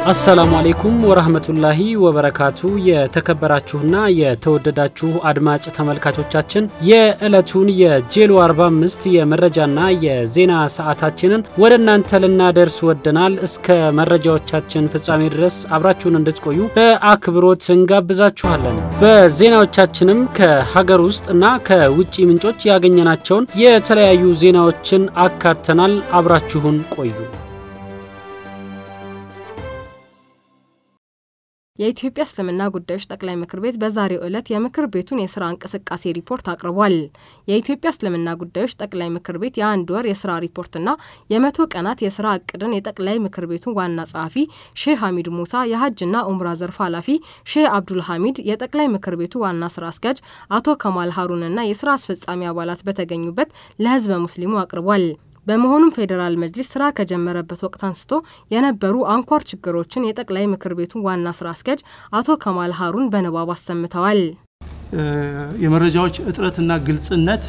አሰላሙ አሌይኩም ወራህመቱላሂ ወበረካቱ። የተከበራችሁና የተወደዳችሁ አድማጭ ተመልካቾቻችን የዕለቱን የጄሎ 45 የመረጃና የዜና ሰዓታችንን ወደ እናንተ ልናደርስ ወደናል። እስከ መረጃዎቻችን ፍጻሜ ድረስ አብራችሁን እንድትቆዩ በአክብሮት እንጋብዛችኋለን። በዜናዎቻችንም ከሀገር ውስጥ እና ከውጭ ምንጮች ያገኘናቸውን የተለያዩ ዜናዎችን አካተናል። አብራችሁን ቆዩ። የኢትዮጵያ እስልምና ጉዳዮች ጠቅላይ ምክር ቤት በዛሬው ዕለት የምክር ቤቱን የስራ እንቅስቃሴ ሪፖርት አቅርቧል። የኢትዮጵያ እስልምና ጉዳዮች ጠቅላይ ምክር ቤት የአንድ ወር የስራ ሪፖርትና የመቶ ቀናት የስራ እቅድን የጠቅላይ ምክር ቤቱ ዋና ጸሐፊ ሼህ ሐሚድ ሙሳ፣ የሀጅና ኡምራ ዘርፍ ኃላፊ ሼህ አብዱል ሐሚድ፣ የጠቅላይ ምክር ቤቱ ዋና ስራ አስኪያጅ አቶ ከማል ሀሩንና የስራ አስፈጻሚ አባላት በተገኙበት ለህዝበ ሙስሊሙ አቅርቧል። በመሆኑም ፌዴራል መጅሊስ ስራ ከጀመረበት ወቅት አንስቶ የነበሩ አንኳር ችግሮችን የጠቅላይ ምክር ቤቱ ዋና ስራ አስኪያጅ አቶ ከማል ሀሩን በንባብ አሰምተዋል። የመረጃዎች እጥረትና ግልጽነት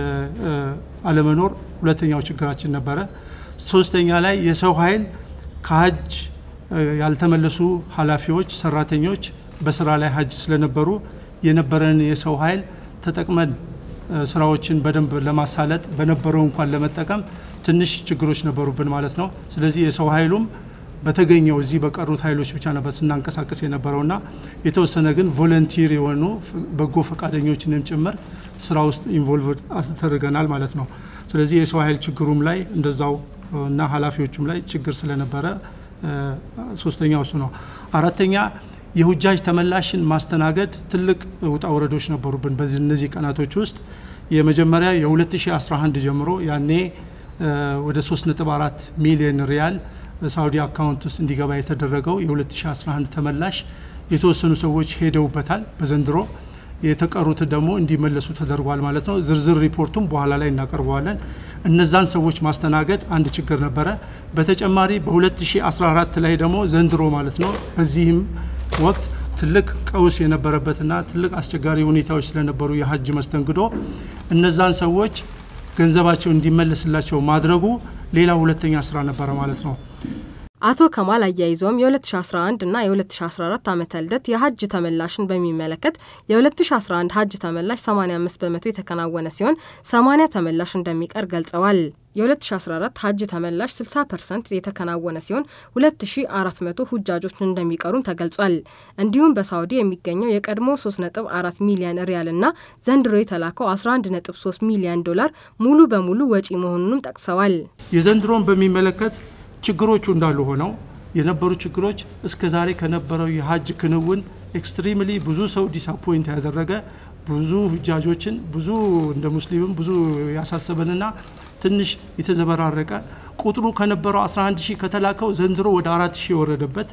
አለመኖር ሁለተኛው ችግራችን ነበረ። ሶስተኛ ላይ የሰው ኃይል ከሀጅ ያልተመለሱ ኃላፊዎች፣ ሰራተኞች በስራ ላይ ሀጅ ስለነበሩ የነበረን የሰው ኃይል ተጠቅመን ስራዎችን በደንብ ለማሳለጥ በነበረው እንኳን ለመጠቀም ትንሽ ችግሮች ነበሩብን ማለት ነው። ስለዚህ የሰው ኃይሉም በተገኘው እዚህ በቀሩት ኃይሎች ብቻ ነበር ስናንቀሳቀስ የነበረውና የተወሰነ ግን ቮለንቲር የሆኑ በጎ ፈቃደኞችንም ጭምር ስራ ውስጥ ኢንቮልቭ አስደርገናል ማለት ነው። ስለዚህ የሰው ኃይል ችግሩም ላይ እንደዛው እና ኃላፊዎቹም ላይ ችግር ስለነበረ ሶስተኛው እሱ ነው። አራተኛ የሁጃጅ ተመላሽን ማስተናገድ ትልቅ ውጣ ወረዶች ነበሩብን በዚህ እነዚህ ቀናቶች ውስጥ የመጀመሪያ የ2011 ጀምሮ ያኔ ወደ 3.4 ሚሊዮን ሪያል ሳውዲ አካውንት ውስጥ እንዲገባ የተደረገው የ2011 ተመላሽ የተወሰኑ ሰዎች ሄደውበታል በዘንድሮ የተቀሩት ደግሞ እንዲመለሱ ተደርጓል ማለት ነው። ዝርዝር ሪፖርቱም በኋላ ላይ እናቀርበዋለን። እነዛን ሰዎች ማስተናገድ አንድ ችግር ነበረ። በተጨማሪ በ2014 ላይ ደግሞ ዘንድሮ ማለት ነው በዚህም ወቅት ትልቅ ቀውስ የነበረበትና ትልቅ አስቸጋሪ ሁኔታዎች ስለነበሩ የሀጅ መስተንግዶ እነዛን ሰዎች ገንዘባቸው እንዲመለስላቸው ማድረጉ ሌላ ሁለተኛ ስራ ነበረ ማለት ነው። አቶ ከማል አያይዘውም የ2011 እና የ2014 ዓመተ ልደት የሀጅ ተመላሽን በሚመለከት የ2011 ሀጅ ተመላሽ 85 በመቶ የተከናወነ ሲሆን 80 ተመላሽ እንደሚቀር ገልጸዋል። የ2014 ሀጅ ተመላሽ 60 ፐርሰንት የተከናወነ ሲሆን 2400 ሁጃጆች እንደሚቀሩም ተገልጿል። እንዲሁም በሳውዲ የሚገኘው የቀድሞ 3.4 ሚሊዮን ሪያል እና ዘንድሮ የተላከው 11.3 ሚሊዮን ዶላር ሙሉ በሙሉ ወጪ መሆኑንም ጠቅሰዋል። የዘንድሮን በሚመለከት ችግሮቹ እንዳሉ ሆነው የነበሩ ችግሮች እስከ ዛሬ ከነበረው የሀጅ ክንውን ኤክስትሪምሊ ብዙ ሰው ዲስአፖይንት ያደረገ ብዙ ሁጃጆችን ብዙ እንደ ሙስሊምም ብዙ ያሳሰበንና ትንሽ የተዘበራረቀ ቁጥሩ ከነበረው 11 ሺህ ከተላከው ዘንድሮ ወደ አራት ሺህ የወረደበት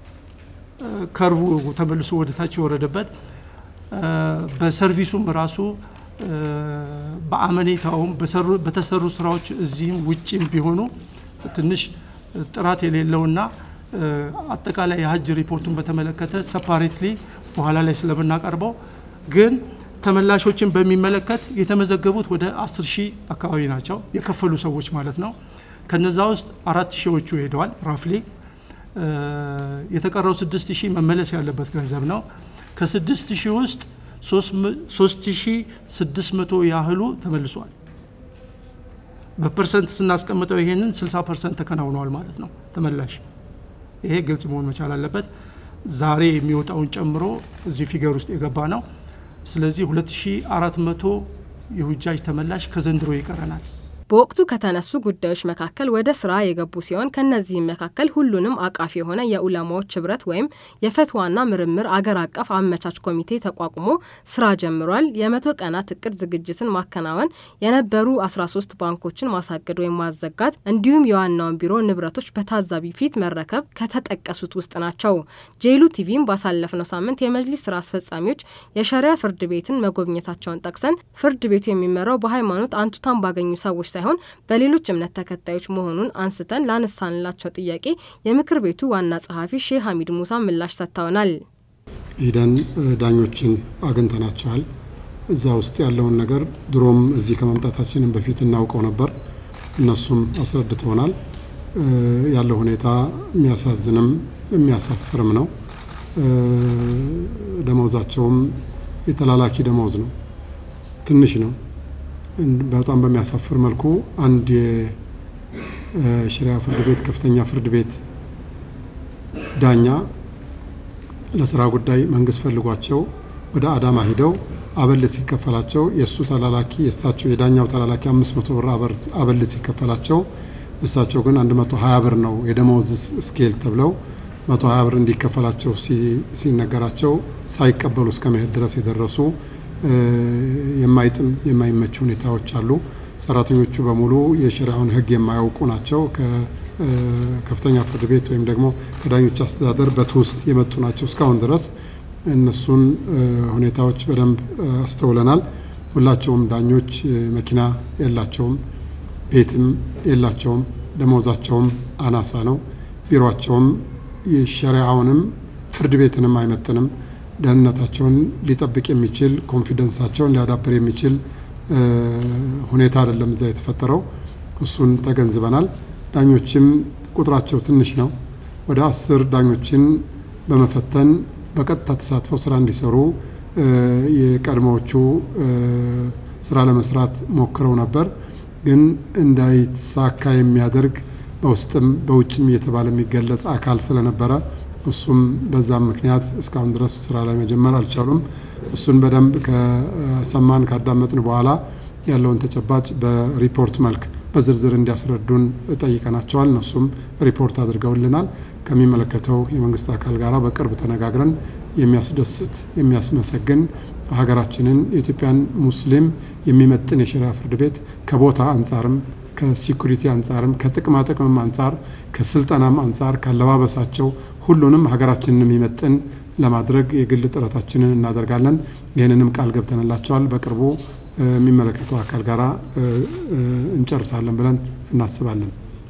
ከርቡ ተመልሶ ወደ ታች የወረደበት በሰርቪሱም ራሱ በአመኔታውም በተሰሩ ስራዎች እዚህም ውጭም ቢሆኑ ትንሽ ጥራት የሌለውና አጠቃላይ የሀጅ ሪፖርቱን በተመለከተ ሰፓሬትሊ በኋላ ላይ ስለምናቀርበው ግን ተመላሾችን በሚመለከት የተመዘገቡት ወደ አስር ሺህ አካባቢ ናቸው የከፈሉ ሰዎች ማለት ነው። ከነዛ ውስጥ አራት ሺዎቹ ሄደዋል ራፍሊ። የተቀረው ስድስት ሺህ መመለስ ያለበት ገንዘብ ነው። ከስድስት ሺህ ውስጥ ሶስት ሺህ ስድስት መቶ ያህሉ ተመልሷል። በፐርሰንት ስናስቀምጠው ይሄንን 60 ፐርሰንት ተከናውነዋል ማለት ነው ተመላሽ። ይሄ ግልጽ መሆን መቻል አለበት። ዛሬ የሚወጣውን ጨምሮ እዚህ ፊገር ውስጥ የገባ ነው። ስለዚህ 2400 የሁጃጅ ተመላሽ ከዘንድሮ ይቀረናል። በወቅቱ ከተነሱ ጉዳዮች መካከል ወደ ስራ የገቡ ሲሆን ከነዚህም መካከል ሁሉንም አቃፊ የሆነ የኡለማዎች ህብረት ወይም የፈትዋና ምርምር አገር አቀፍ አመቻች ኮሚቴ ተቋቁሞ ስራ ጀምሯል። የመቶ ቀናት እቅድ ዝግጅትን ማከናወን፣ የነበሩ 13 ባንኮችን ማሳገድ ወይም ማዘጋት እንዲሁም የዋናውን ቢሮ ንብረቶች በታዛቢ ፊት መረከብ ከተጠቀሱት ውስጥ ናቸው። ጄሉ ቲቪም ባሳለፍነው ሳምንት የመጅሊስ ስራ አስፈጻሚዎች የሸሪያ ፍርድ ቤትን መጎብኘታቸውን ጠቅሰን ፍርድ ቤቱ የሚመራው በሃይማኖት አንቱታን ባገኙ ሰዎች ሳይሆን በሌሎች እምነት ተከታዮች መሆኑን አንስተን ላነሳንላቸው ጥያቄ የምክር ቤቱ ዋና ጸሐፊ ሼህ ሐሚድ ሙሳ ምላሽ ሰጥተውናል። ሂደን ዳኞችን አግኝተናቸዋል። እዛ ውስጥ ያለውን ነገር ድሮም እዚህ ከመምጣታችንም በፊት እናውቀው ነበር። እነሱም አስረድተውናል። ያለው ሁኔታ የሚያሳዝንም የሚያሳፍርም ነው። ደመወዛቸውም የተላላኪ ደመወዝ ነው፣ ትንሽ ነው። በጣም በሚያሳፍር መልኩ አንድ የሽሪያ ፍርድ ቤት ከፍተኛ ፍርድ ቤት ዳኛ ለስራ ጉዳይ መንግስት ፈልጓቸው ወደ አዳማ ሂደው አበል ሲከፈላቸው የእሱ ተላላኪ የእሳቸው የዳኛው ተላላኪ አምስት መቶ ብር አበል ሲከፈላቸው እሳቸው ግን አንድ መቶ ሀያ ብር ነው የደመወዝ ስኬል ተብለው መቶ ሀያ ብር እንዲከፈላቸው ሲነገራቸው ሳይቀበሉ እስከ መሄድ ድረስ የደረሱ የማይጥም የማይመች ሁኔታዎች አሉ። ሰራተኞቹ በሙሉ የሸሪያውን ሕግ የማያውቁ ናቸው። ከከፍተኛ ፍርድ ቤት ወይም ደግሞ ከዳኞች አስተዳደር በትውስጥ የመጡ ናቸው። እስካሁን ድረስ እነሱን ሁኔታዎች በደንብ አስተውለናል። ሁላቸውም ዳኞች መኪና የላቸውም፣ ቤትም የላቸውም፣ ደሞዛቸውም አናሳ ነው። ቢሮቸውም የሸሪያውንም ፍርድ ቤትንም አይመጥንም። ደህንነታቸውን ሊጠብቅ የሚችል ኮንፊደንሳቸውን ሊያዳብር የሚችል ሁኔታ አይደለም እዛ የተፈጠረው። እሱን ተገንዝበናል። ዳኞችም ቁጥራቸው ትንሽ ነው። ወደ አስር ዳኞችን በመፈተን በቀጥታ ተሳትፈው ስራ እንዲሰሩ የቀድሞዎቹ ስራ ለመስራት ሞክረው ነበር። ግን እንዳይሳካ የሚያደርግ በውስጥም በውጭም እየተባለ የሚገለጽ አካል ስለነበረ እሱም በዛም ምክንያት እስካሁን ድረስ ስራ ላይ መጀመር አልቻሉም። እሱን በደንብ ከሰማን ካዳመጥን በኋላ ያለውን ተጨባጭ በሪፖርት መልክ በዝርዝር እንዲያስረዱን ጠይቀናቸዋል። እነሱም ሪፖርት አድርገውልናል። ከሚመለከተው የመንግስት አካል ጋር በቅርብ ተነጋግረን የሚያስደስት የሚያስመሰግን ሀገራችንን የኢትዮጵያን ሙስሊም የሚመጥን የሸሪያ ፍርድ ቤት ከቦታ አንጻርም ከሲኩሪቲ አንጻርም ከጥቅማ ጥቅምም አንጻር ከስልጠናም አንጻር ካለባበሳቸው ሁሉንም ሀገራችንን የሚመጥን ለማድረግ የግል ጥረታችንን እናደርጋለን። ይህንንም ቃል ገብተንላቸዋል። በቅርቡ የሚመለከተው አካል ጋር እንጨርሳለን ብለን እናስባለን።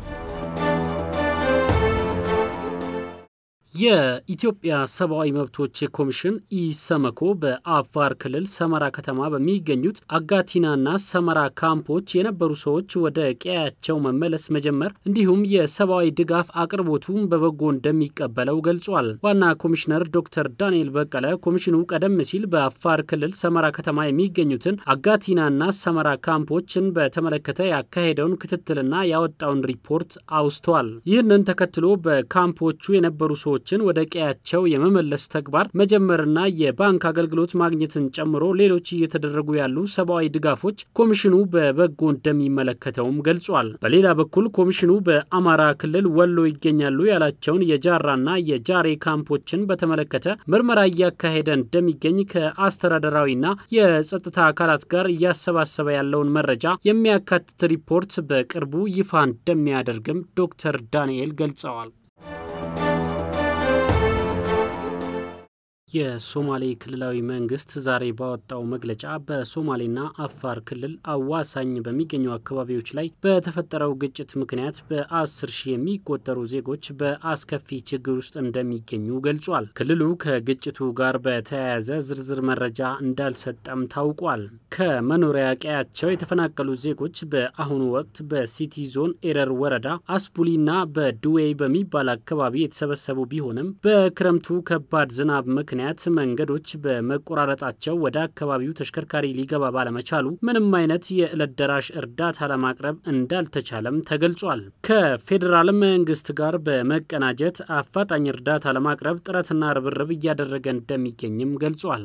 የኢትዮጵያ ሰብአዊ መብቶች ኮሚሽን ኢሰመኮ በአፋር ክልል ሰመራ ከተማ በሚገኙት አጋቲናና ሰመራ ካምፖች የነበሩ ሰዎች ወደ ቀያቸው መመለስ መጀመር እንዲሁም የሰብአዊ ድጋፍ አቅርቦቱን በበጎ እንደሚቀበለው ገልጿል። ዋና ኮሚሽነር ዶክተር ዳንኤል በቀለ ኮሚሽኑ ቀደም ሲል በአፋር ክልል ሰመራ ከተማ የሚገኙትን አጋቲናና ሰመራ ካምፖችን በተመለከተ ያካሄደውን ክትትልና ያወጣውን ሪፖርት አውስተዋል። ይህንን ተከትሎ በካምፖቹ የነበሩ ሰዎች ሰዎችን ወደ ቀያቸው የመመለስ ተግባር መጀመርና የባንክ አገልግሎት ማግኘትን ጨምሮ ሌሎች እየተደረጉ ያሉ ሰብአዊ ድጋፎች ኮሚሽኑ በበጎ እንደሚመለከተውም ገልጿል። በሌላ በኩል ኮሚሽኑ በአማራ ክልል ወሎ ይገኛሉ ያላቸውን የጃራና የጃሬ ካምፖችን በተመለከተ ምርመራ እያካሄደ እንደሚገኝ ከአስተዳደራዊና የጸጥታ አካላት ጋር እያሰባሰበ ያለውን መረጃ የሚያካትት ሪፖርት በቅርቡ ይፋ እንደሚያደርግም ዶክተር ዳንኤል ገልጸዋል። የሶማሌ ክልላዊ መንግስት ዛሬ ባወጣው መግለጫ በሶማሌና አፋር ክልል አዋሳኝ በሚገኙ አካባቢዎች ላይ በተፈጠረው ግጭት ምክንያት በአስር ሺህ የሚቆጠሩ ዜጎች በአስከፊ ችግር ውስጥ እንደሚገኙ ገልጿል። ክልሉ ከግጭቱ ጋር በተያያዘ ዝርዝር መረጃ እንዳልሰጠም ታውቋል። ከመኖሪያ ቀያቸው የተፈናቀሉ ዜጎች በአሁኑ ወቅት በሲቲ ዞን ኤረር ወረዳ አስቡሊና በድዌይ በሚባል አካባቢ የተሰበሰቡ ቢሆንም በክረምቱ ከባድ ዝናብ ምክንያት ምክንያት መንገዶች በመቆራረጣቸው ወደ አካባቢው ተሽከርካሪ ሊገባ ባለመቻሉ ምንም አይነት የዕለት ደራሽ እርዳታ ለማቅረብ እንዳልተቻለም ተገልጿል። ከፌዴራል መንግስት ጋር በመቀናጀት አፋጣኝ እርዳታ ለማቅረብ ጥረትና ርብርብ እያደረገ እንደሚገኝም ገልጿል።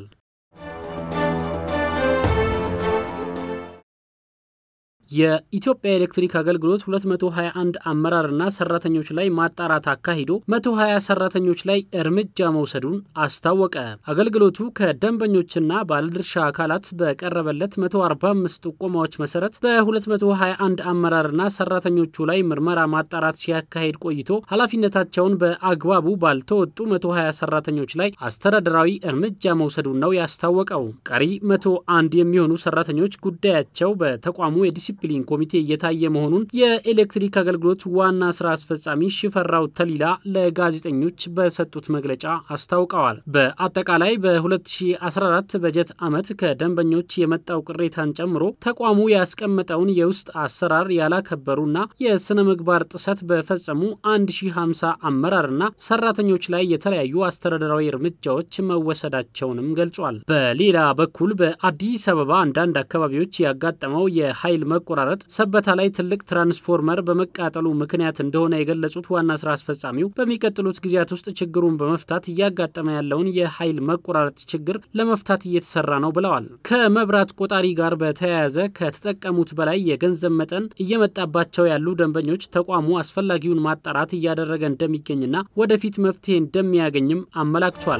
የኢትዮጵያ ኤሌክትሪክ አገልግሎት 221 አመራርና ሰራተኞች ላይ ማጣራት አካሂዶ 120 ሰራተኞች ላይ እርምጃ መውሰዱን አስታወቀ። አገልግሎቱ ከደንበኞችና ባለድርሻ አካላት በቀረበለት 145 ጥቆማዎች መሰረት በ221 አመራርና ሰራተኞቹ ላይ ምርመራ ማጣራት ሲያካሂድ ቆይቶ ኃላፊነታቸውን በአግባቡ ባልተወጡ 120 ሰራተኞች ላይ አስተዳደራዊ እርምጃ መውሰዱን ነው ያስታወቀው። ቀሪ 101 የሚሆኑ ሰራተኞች ጉዳያቸው በተቋሙ የዲሲ ዲሲፕሊን ኮሚቴ እየታየ መሆኑን የኤሌክትሪክ አገልግሎት ዋና ስራ አስፈጻሚ ሽፈራው ተሊላ ለጋዜጠኞች በሰጡት መግለጫ አስታውቀዋል። በአጠቃላይ በ2014 በጀት ዓመት ከደንበኞች የመጣው ቅሬታን ጨምሮ ተቋሙ ያስቀመጠውን የውስጥ አሰራር ያላከበሩና የስነ ምግባር ጥሰት በፈጸሙ 1050 አመራርና ሰራተኞች ላይ የተለያዩ አስተዳደራዊ እርምጃዎች መወሰዳቸውንም ገልጿል። በሌላ በኩል በአዲስ አበባ አንዳንድ አካባቢዎች ያጋጠመው የኃይል መቆራረጥ ሰበታ ላይ ትልቅ ትራንስፎርመር በመቃጠሉ ምክንያት እንደሆነ የገለጹት ዋና ስራ አስፈጻሚው በሚቀጥሉት ጊዜያት ውስጥ ችግሩን በመፍታት እያጋጠመ ያለውን የኃይል መቆራረጥ ችግር ለመፍታት እየተሰራ ነው ብለዋል። ከመብራት ቆጣሪ ጋር በተያያዘ ከተጠቀሙት በላይ የገንዘብ መጠን እየመጣባቸው ያሉ ደንበኞች ተቋሙ አስፈላጊውን ማጣራት እያደረገ እንደሚገኝና ወደፊት መፍትሄ እንደሚያገኝም አመላክቷል።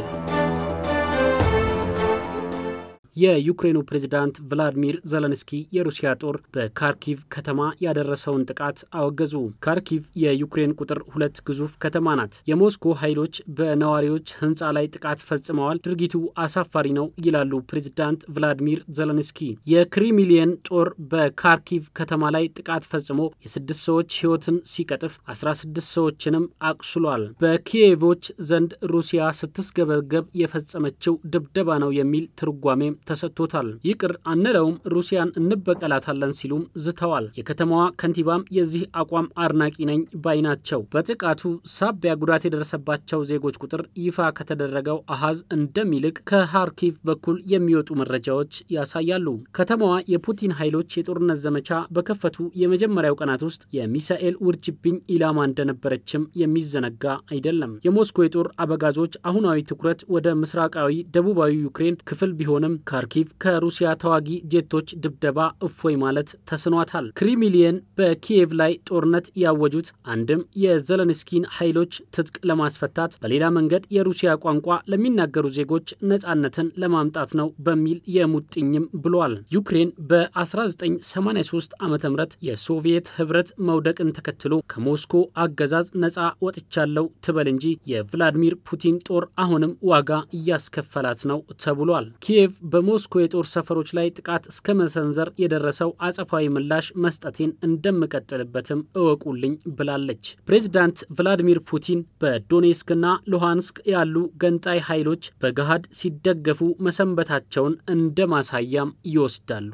የዩክሬኑ ፕሬዝዳንት ቭላዲሚር ዘለንስኪ የሩሲያ ጦር በካርኪቭ ከተማ ያደረሰውን ጥቃት አወገዙ። ካርኪቭ የዩክሬን ቁጥር ሁለት ግዙፍ ከተማ ናት። የሞስኮ ኃይሎች በነዋሪዎች ሕንፃ ላይ ጥቃት ፈጽመዋል፣ ድርጊቱ አሳፋሪ ነው ይላሉ ፕሬዝዳንት ቭላዲሚር ዘለንስኪ። የክሪሚሊየን ጦር በካርኪቭ ከተማ ላይ ጥቃት ፈጽሞ የስድስት ሰዎች ሕይወትን ሲቀጥፍ 16 ሰዎችንም አቁስሏል። በኪየቮች ዘንድ ሩሲያ ስትስገበገብ የፈጸመችው ድብደባ ነው የሚል ትርጓሜ ተሰጥቶታል። ይቅር አንለውም፣ ሩሲያን እንበቀላታለን ሲሉም ዝተዋል። የከተማዋ ከንቲባም የዚህ አቋም አድናቂ ነኝ ባይ ናቸው። በጥቃቱ ሳቢያ ጉዳት የደረሰባቸው ዜጎች ቁጥር ይፋ ከተደረገው አሃዝ እንደሚልቅ ከሃርኪቭ በኩል የሚወጡ መረጃዎች ያሳያሉ። ከተማዋ የፑቲን ኃይሎች የጦርነት ዘመቻ በከፈቱ የመጀመሪያው ቀናት ውስጥ የሚሳኤል ውርጅብኝ ኢላማ እንደነበረችም የሚዘነጋ አይደለም። የሞስኮ የጦር አበጋዞች አሁናዊ ትኩረት ወደ ምስራቃዊ ደቡባዊ ዩክሬን ክፍል ቢሆንም ካርኪቭ ከሩሲያ ተዋጊ ጄቶች ድብደባ እፎይ ማለት ተስኗታል። ክሪሚሊየን በኪየቭ ላይ ጦርነት ያወጁት አንድም የዘለንስኪን ኃይሎች ትጥቅ ለማስፈታት፣ በሌላ መንገድ የሩሲያ ቋንቋ ለሚናገሩ ዜጎች ነጻነትን ለማምጣት ነው በሚል የሙጥኝም ብሏል። ዩክሬን በ1983 ዓ ም የሶቪየት ህብረት መውደቅን ተከትሎ ከሞስኮ አገዛዝ ነጻ ወጥቻለው ትበል እንጂ የቭላዲሚር ፑቲን ጦር አሁንም ዋጋ እያስከፈላት ነው ተብሏል። ኪየቭ በሞስኮ የጦር ሰፈሮች ላይ ጥቃት እስከ መሰንዘር የደረሰው አጸፋዊ ምላሽ መስጠቴን እንደምቀጥልበትም እወቁልኝ ብላለች። ፕሬዚዳንት ቭላዲሚር ፑቲን በዶኔስክና ሉሃንስክ ያሉ ገንጣይ ኃይሎች በገሃድ ሲደገፉ መሰንበታቸውን እንደ ማሳያም ይወስዳሉ።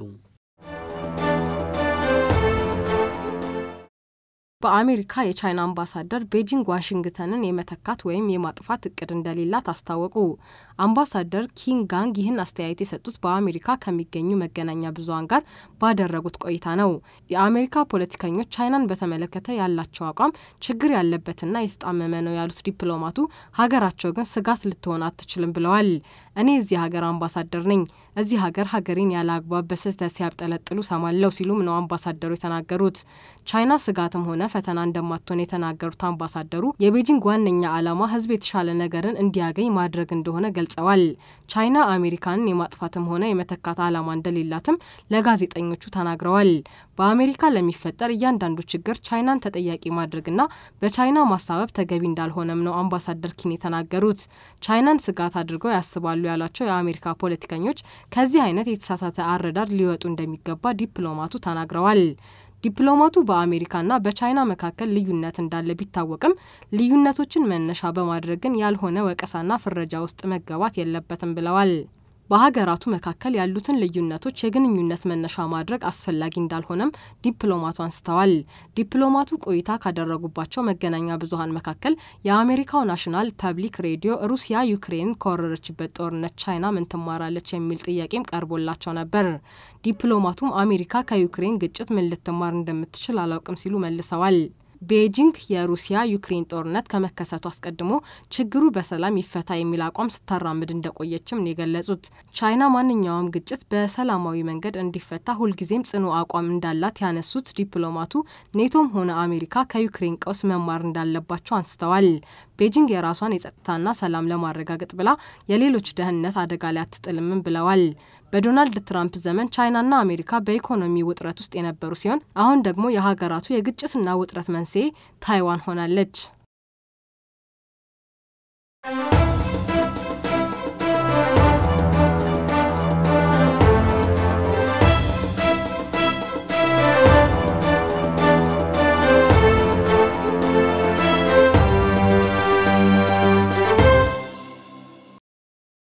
በአሜሪካ የቻይና አምባሳደር ቤጂንግ ዋሽንግተንን የመተካት ወይም የማጥፋት እቅድ እንደሌላት አስታወቁ። አምባሳደር ኪንግ ጋንግ ይህን አስተያየት የሰጡት በአሜሪካ ከሚገኙ መገናኛ ብዙኃን ጋር ባደረጉት ቆይታ ነው። የአሜሪካ ፖለቲከኞች ቻይናን በተመለከተ ያላቸው አቋም ችግር ያለበትና የተጣመመ ነው ያሉት ዲፕሎማቱ ሀገራቸው ግን ስጋት ልትሆን አትችልም ብለዋል። እኔ እዚህ ሀገር አምባሳደር ነኝ። እዚህ ሀገር ሀገሬን ያለ አግባብ በስህተት ሲያብጠለጥሉ ሰማለው ሲሉም ነው አምባሳደሩ የተናገሩት። ቻይና ስጋትም ሆነ ፈተና እንደማትሆን የተናገሩት አምባሳደሩ የቤጂንግ ዋነኛ ዓላማ ሕዝብ የተሻለ ነገርን እንዲያገኝ ማድረግ እንደሆነ ገልጸዋል። ቻይና አሜሪካንን የማጥፋትም ሆነ የመተካት ዓላማ እንደሌላትም ለጋዜጠኞቹ ተናግረዋል። በአሜሪካ ለሚፈጠር እያንዳንዱ ችግር ቻይናን ተጠያቂ ማድረግና በቻይና ማሳበብ ተገቢ እንዳልሆነም ነው አምባሳደር ኪን የተናገሩት። ቻይናን ስጋት አድርገው ያስባሉ ያሏቸው የአሜሪካ ፖለቲከኞች ከዚህ አይነት የተሳሳተ አረዳድ ሊወጡ እንደሚገባ ዲፕሎማቱ ተናግረዋል። ዲፕሎማቱ በአሜሪካና በቻይና መካከል ልዩነት እንዳለ ቢታወቅም ልዩነቶችን መነሻ በማድረግ ግን ያልሆነ ወቀሳና ፍረጃ ውስጥ መገባት የለበትም ብለዋል። በሀገራቱ መካከል ያሉትን ልዩነቶች የግንኙነት መነሻ ማድረግ አስፈላጊ እንዳልሆነም ዲፕሎማቱ አንስተዋል። ዲፕሎማቱ ቆይታ ካደረጉባቸው መገናኛ ብዙኃን መካከል የአሜሪካው ናሽናል ፐብሊክ ሬዲዮ ሩሲያ ዩክሬንን ከወረረችበት ጦርነት ቻይና ምን ትማራለች የሚል ጥያቄም ቀርቦላቸው ነበር። ዲፕሎማቱም አሜሪካ ከዩክሬን ግጭት ምን ልትማር እንደምትችል አላውቅም ሲሉ መልሰዋል። ቤጂንግ የሩሲያ ዩክሬን ጦርነት ከመከሰቱ አስቀድሞ ችግሩ በሰላም ይፈታ የሚል አቋም ስታራምድ እንደቆየችም ነው የገለጹት። ቻይና ማንኛውም ግጭት በሰላማዊ መንገድ እንዲፈታ ሁልጊዜም ጽኑ አቋም እንዳላት ያነሱት ዲፕሎማቱ ኔቶም ሆነ አሜሪካ ከዩክሬን ቀውስ መማር እንዳለባቸው አንስተዋል። ቤጂንግ የራሷን የጸጥታና ሰላም ለማረጋገጥ ብላ የሌሎች ደህንነት አደጋ ላይ አትጥልምም ብለዋል። በዶናልድ ትራምፕ ዘመን ቻይናና አሜሪካ በኢኮኖሚ ውጥረት ውስጥ የነበሩ ሲሆን አሁን ደግሞ የሀገራቱ የግጭትና ውጥረት መንስኤ ታይዋን ሆናለች።